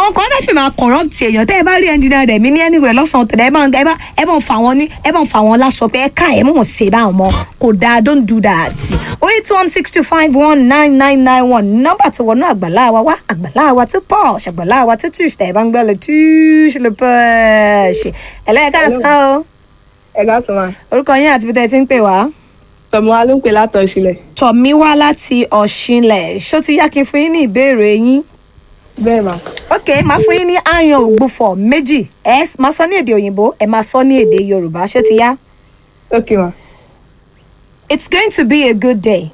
àwọn kan náà fi máa corrupt èèyàn tẹ́ ẹ bá rí ẹnjìnà rẹ̀ mí ní anywhere lọ́sàn-án tẹ̀lé ẹ bá ẹ bá ẹ bá ń fa wọn ní ẹ bá ń fa wọn láṣọ pé ẹ ká ẹ mọ̀ ṣe bá wọn mọ́ kò dáa don't do that o eight one six two five one nine nine nine one nọ́mbà tó wọnú àgbàlá wa wá àgbàlá wa tó posh àgbàlá wa tó tush tẹ̀ ẹ bá ń gbọ́ lọ tush lè push ẹlẹ́ẹ̀ká sá o ẹ ká sọ ma orúkọ yín àti bí tẹ́ ẹ ti ń pè wá tọmọ wa ló ń pè látọ̀ ìṣílẹ̀ tọ̀mí wá láti ọ̀ṣinlẹ̀ ṣó ti yá kí n fún yín ní ìbéèrè yín bẹ́ẹ̀ ma ok máa fún yín ní ayan ògbufọ̀ méjì ẹ s- máa sọ ní èdè òyìnbó ẹ máa sọ ní èdè yorùbá ṣé ti yá. ok ma it's going to be a good day.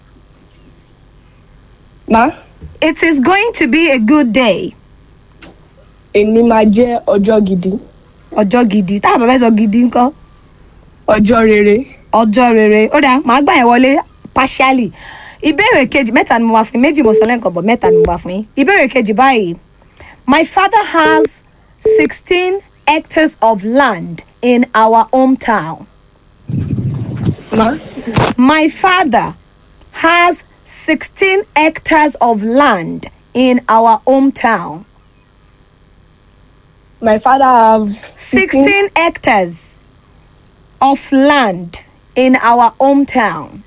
ma it is going to be a good day. èmi máa jẹ́ ọjọ́ gidi ọjọ́ gidi tá a bá fẹ́ sọ gidi ńkọ́ ọjọ́ rere ọjọ́ rere ó dáa màá gbà yẹn wọlé partially ìbéèrè kejì mẹ́ta ni mo wá fún yín méjì mo sọ lẹ́ǹkan bọ̀ mẹ́ta ni mo wá fún yín ìbéèrè kejì báyìí my father has sixteen hectares of land in our hometown. ma My father has 16 hectares of land in our hometown. my father have 16 hectares of land in our hometown.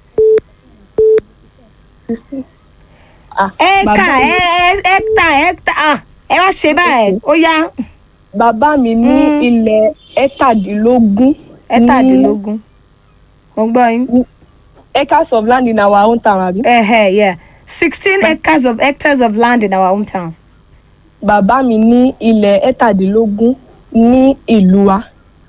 ah Ẹ̀ka bàbá mi- hecta hecta ah ẹ wá ṣe báyìí ó yá bàbá mi ní Mm. ilẹ̀ ẹ̀tàdínlógún ẹ̀tàdínlógún. Mo gbọ́ yín. ní acres of land in our own town àbí Ẹ̀hẹ̀ yeah 16 hectares of hectares of land in our hometown. bàbá mi ní ilẹ̀ ẹ̀tàdínlógún ní ìlú wa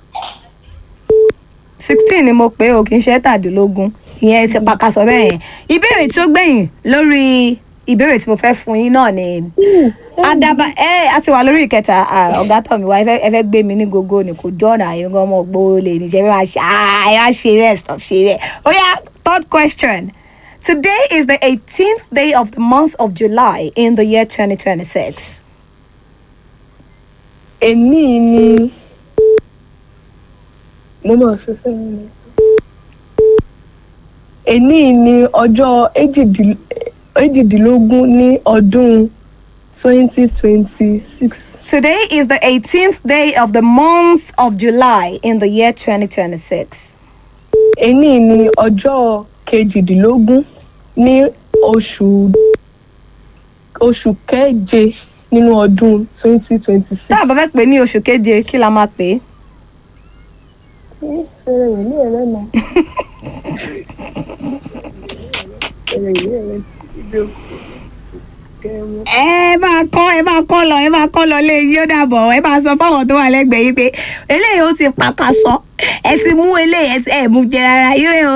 16 ni mo pè é o kì í ṣe ẹ̀tàdínlógún ìyẹn ti pàkàṣọ bẹ́ẹ̀ yẹn ìbéèrè tí ó gbẹ̀yìn lórí ìbéèrè tí mo fẹ́ fún yín náà ni adaba ẹ a ti wà lórí ìkẹta ah, ọ̀gá tọ̀ mi wá ẹ fẹ́- ẹ fẹ́ gbé mi ní gogo ni kò jọ́nà àyè gan ọmọ gbòòrò lè ní jẹ́ bí wàá ṣe ah, ẹ wá ṣe bẹ́ẹ̀ stop ṣe bẹ́ẹ̀ ó yá third question today is the eighteenth day of the month of July in the year twenty twenty six èní ni mo mọ̀ ṣe sẹ́yìn ni èní ni ọjọ́ èjìdín- èjìdínlógún ní ọdún twenty twenty six today is the eighteenth day of the month of July in the year twenty twenty six. èní ni ọjọ́ kejìdínlógún ní oṣù oṣù keje nínú ọdún twenty twenty six. tá a bá fẹ́ pè ní oṣù keje kí la máa pè é. ẹ máa kọ́ ẹ máa kọ́ lọ ẹ máa kọ́ lọ lé yín ó dàbọ̀ ẹ máa sọ fáwọn tó wà lẹ́gbẹ̀ẹ́ yín pé eléyìí ó ti pàkàṣọ ẹ ti mú eléyìí ẹ ti ẹ mú jẹ rárá ire o.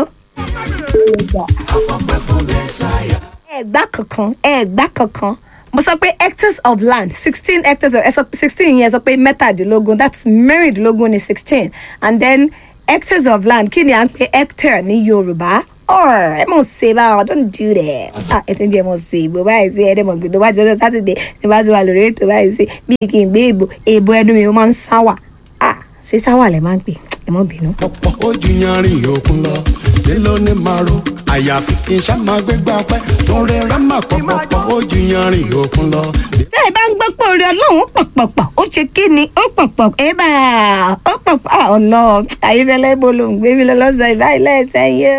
ẹ gbá kankan ẹ gbá kankan mo sọ pé hectares of land sixteen hectares of ẹ sọ sixteen yẹn sọ pé mẹ́tàdínlógún that's mẹ́rìndínlógún ni sixteen and then hectares of land kí ni à ń pè hectare ní yorùbá or ẹ mọ̀ ṣe báwọn don't do that ah ẹ ti ń jẹ́ mọ̀ ṣe ìbò báyìí sí ẹ̀ẹ́dẹ̀ mọ̀ gbé tó bá ti ọjọ́ sátidé tí bá ti wà lórí ètò báyìí sí bí kì í gbé èbò èbò ẹnu mi ó máa ń sáwà ah ṣé sáwà lẹ máa ń pè ẹ mọ̀ bínú. ọ̀pọ̀ ojú yanrìn òkun lọ nílò ní maro àyàfi kí n ṣá máa gbégbá pẹ́ tó rẹra máa pọ̀pọ̀pọ̀ ojú yanrìn òkun lọ. tẹ́ ẹ bá ń gbọ́ pé orí ọlọ́run ó pọ̀pọ̀pọ̀ ó ṣe kí ni ó pọ̀pọ̀ ẹ bá ó pọ̀pọ̀ ọ̀nà ayéfẹ́lẹ́ bolo ń gbé mi lọ lọ́sàn-án ìbáyìí lẹ́sẹ̀ yẹn.